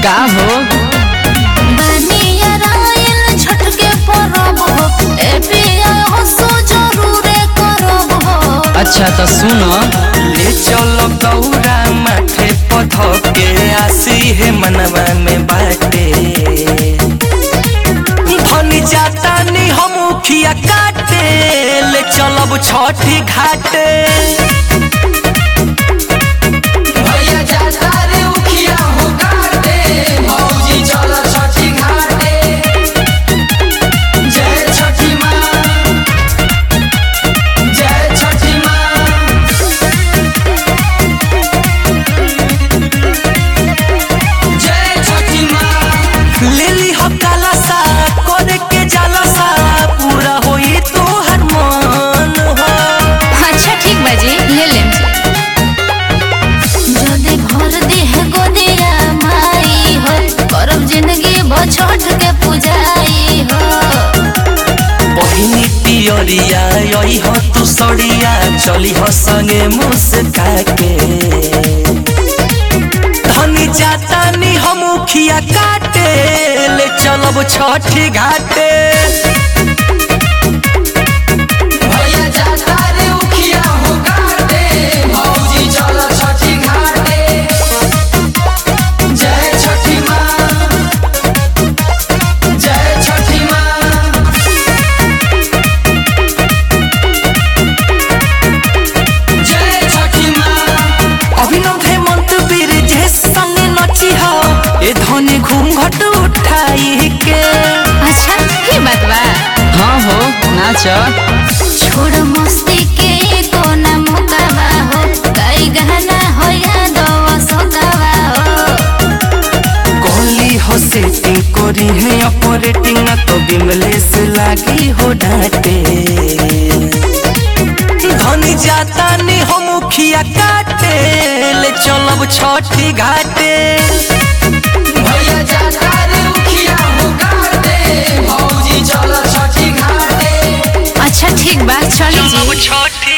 का हो बनिया रायल छठ के परब हो ए पिया हसो जरूरे करब हो अच्छा तो सुनो ले चलो गौरा माथे पथ के आसी है मनवा में बाटे धनी जाता नी हम उखिया काटे ले चलब छठी घाटे भैया जाता रे उखिया हो काटे भौजी चल छठी घाटे जय छठी माँ जय छठी माँ जय छठी माँ ले ली हो काला सा करे के जाला सा पूरा होई तो हर मन हो अच्छा ठीक बाजी ले लेम जदे भर दे है गोदिया माई हो करब जिंदगी भर छठ के पूजाई हो बहिनी पियरिया यही हो तू सड़िया चली हो संगे मुस्का के धनी जाता नी हम उखिया काटे ले चलब छठी घाटे भैया जाता रे उखिया हो काटे भौजी चल छठी घाटे जय छठी माँ जय छठी माँ जय छठी माँ अभिनव हेमंत वीर जे संगे नची हो ए धनी घूंघट उठाई के अच्छा की बात बा हाँ हो नाच छोड़ मस्ती के कोना मुकावा हो कई गहना हो या दो सोकावा हो कोहली हो सेटिंग करी है ऑपरेटिंग तो बिमलेश लागी हो डांटे धनी जाता नी हम मुखिया काटे ले चलब छठी घाटे भैया जाता रे उखिया हो काटे भौजी चल छठी घाटे अच्छा ठीक बा चली जी छठी